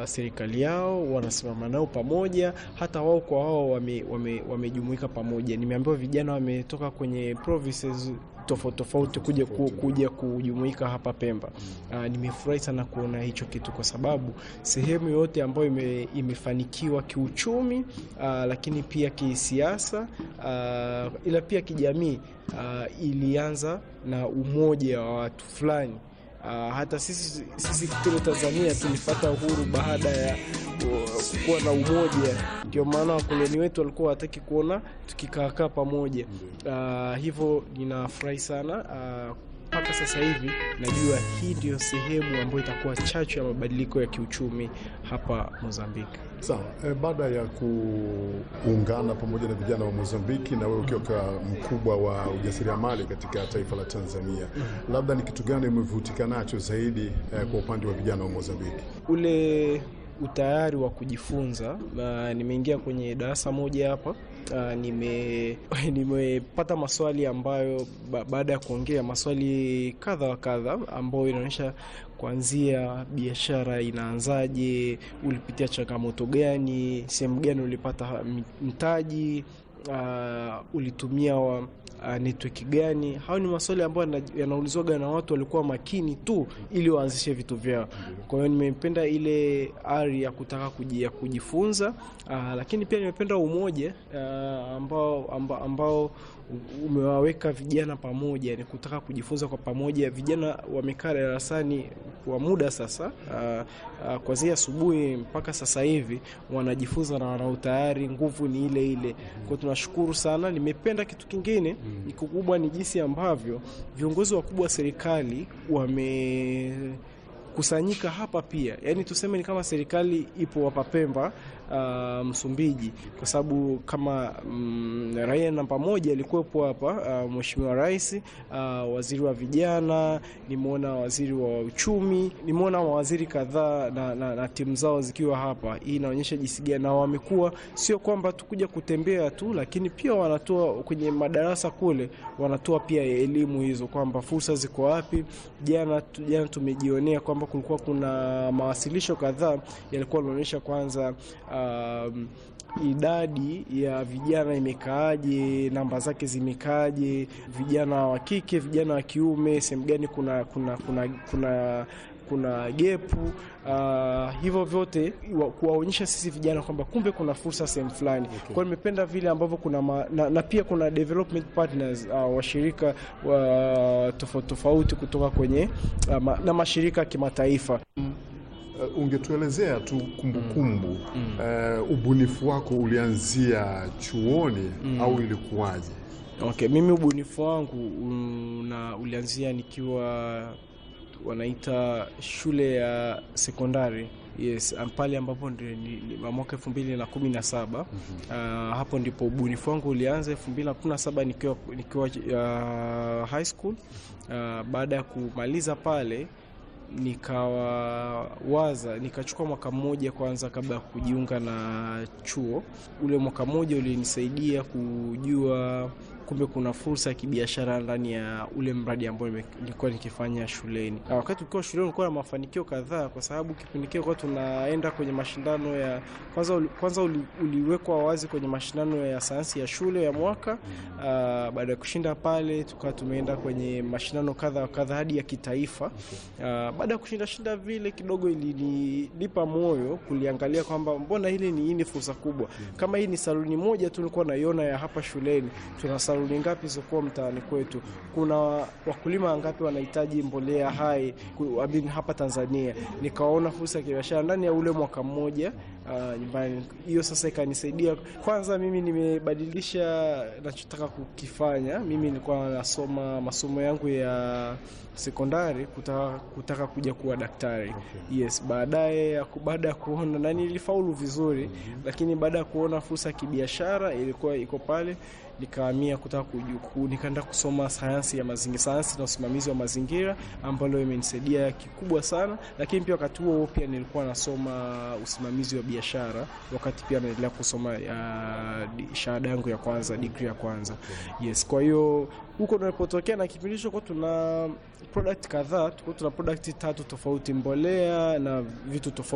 serikali yao, wanasimama nao pamoja, hata wao kwa wao wamejumuika wame, wame pamoja. Nimeambiwa vijana wametoka kwenye provinces tofauti tofauti kuja, ku, kuja kujumuika hapa Pemba. Uh, nimefurahi sana kuona hicho kitu kwa sababu sehemu yote ambayo ime, imefanikiwa kiuchumi uh, lakini pia kisiasa uh, ila pia kijamii uh, ilianza na umoja wa watu fulani. Uh, hata sisi sisi kule Tanzania tulipata uhuru baada ya uh, kuwa na umoja. Ndio maana wakoloni wetu walikuwa wataki kuona tukikaakaa pamoja. Uh, hivyo ninafurahi sana mpaka uh, sasa hivi najua hii ndio sehemu ambayo itakuwa chachu ya mabadiliko ya kiuchumi hapa Mozambiki. Sawa. E, baada ya kuungana pamoja na vijana wa Mozambiki na wewe ukiwa mkubwa wa ujasiriamali katika taifa la Tanzania, labda ni kitu gani umevutika nacho zaidi eh, kwa upande wa vijana wa Mozambiki? Ule utayari wa kujifunza. Uh, nimeingia kwenye darasa moja hapa uh, nime nimepata maswali ambayo ba, baada ya kuongea maswali kadha wa kadha ambayo inaonyesha kuanzia biashara inaanzaje, ulipitia changamoto gani, sehemu gani ulipata mtaji, uh, ulitumia wa uh, network gani? Hao ni maswali ambayo yanaulizwaga na watu walikuwa makini tu ili waanzishe vitu vyao. Kwa hiyo nimependa ile ari ya kutaka kujia kujifunza, uh, lakini pia nimependa umoja uh, ambao, ambao, ambao umewaweka vijana pamoja, ni kutaka kujifunza kwa pamoja. Vijana wamekaa darasani kwa muda sasa, uh, uh, kuanzia asubuhi mpaka sasa hivi wanajifunza na wana utayari, nguvu ni ile ile. Kwa tunashukuru sana. Nimependa kitu kingine ni kikubwa ni jinsi ambavyo viongozi wakubwa wa serikali wame kusanyika hapa pia, yaani tuseme ni kama serikali ipo hapa Pemba, uh, Msumbiji, kwa sababu kama mm, raia namba moja alikuwepo hapa uh, Mheshimiwa Rais, uh, waziri wa vijana, nimeona waziri wa uchumi, nimeona mawaziri kadhaa na, na, na timu zao zikiwa hapa. Hii inaonyesha jinsi gani na wamekuwa sio kwamba tukuja kutembea tu, lakini pia wanatoa kwenye madarasa kule, wanatoa pia elimu hizo kwamba fursa ziko wapi. Jana jana tumejionea kwamba kulikuwa kuna mawasilisho kadhaa yalikuwa yanaonyesha kwanza um, idadi ya vijana imekaaje, namba zake zimekaaje, vijana wa kike, vijana wa kiume, sehemu gani kuna kuna kuna kuna kuna gepu uh, hivyo vyote kuwaonyesha sisi vijana kwamba kumbe kuna fursa sehemu fulani. Okay. Kwa hiyo nimependa vile ambavyo kuna ma, na, na pia kuna development partners uh, washirika wa tofauti tofauti kutoka kwenye uh, ma, na mashirika ya kimataifa. Uh, ungetuelezea tu kumbukumbu mm. kumbu. Uh, ubunifu wako ulianzia chuoni mm. au ilikuwaje? Okay, mimi ubunifu wangu una ulianzia nikiwa wanaita shule ya sekondari yes, pale ambapo mwaka elfu mbili na kumi na saba mm -hmm. uh, hapo ndipo ubunifu wangu ulianza elfu mbili na kumi na saba nikiwa, nikiwa uh, high school uh, baada ya kumaliza pale nikawaza nikachukua mwaka mmoja kwanza kabla ya kujiunga na chuo. Ule mwaka mmoja ulinisaidia kujua kumbe kuna fursa ya kibiashara ndani ya ule mradi ambao nilikuwa nikifanya shuleni. Na wakati ukiwa shuleni ulikuwa na mafanikio kadhaa, kwa sababu kipindi kile kwa tunaenda kwenye mashindano ya kwanza, kwanza uli, uliwekwa wazi kwenye mashindano ya sayansi ya shule ya mwaka. Uh, baada ya kushinda pale tukawa tumeenda kwenye mashindano kadha wa kadha hadi ya kitaifa. Uh, baada ya kushinda shinda vile kidogo ilinipa moyo kuliangalia kwamba mbona hili ni hii ni fursa kubwa. Kama hii ni saluni moja tu nilikuwa naiona ya hapa shuleni, tuna saluni ngapi zokuwa mtaani kwetu? Kuna wakulima wangapi wanahitaji mbolea hai abin hapa Tanzania? Nikaona fursa ya kibiashara ndani ya ule mwaka mmoja uh, nyumbani. Hiyo sasa ikanisaidia kwanza, mimi nimebadilisha nachotaka kukifanya. Mimi nilikuwa nasoma masomo yangu ya sekondari kutaka, kutaka kuja kuwa daktari okay. Yes, baadaye baada ya kuona na nilifaulu vizuri mm -hmm. Lakini baada ya kuona fursa ya kibiashara ilikuwa iko pale nikahamia kutaka nikaenda kusoma sayansi ya mazingira, sayansi na usimamizi wa mazingira ambalo imenisaidia kikubwa sana. Lakini pia wakati huo pia nilikuwa nasoma usimamizi wa biashara, wakati pia naendelea kusoma uh, shahada yangu ya kwanza, degree ya kwanza. Yes, kwa hiyo huko tunapotokea na kipindi hicho kwa tuna product kadhaa, tuko tuna product tatu tofauti, mbolea na vitu tofauti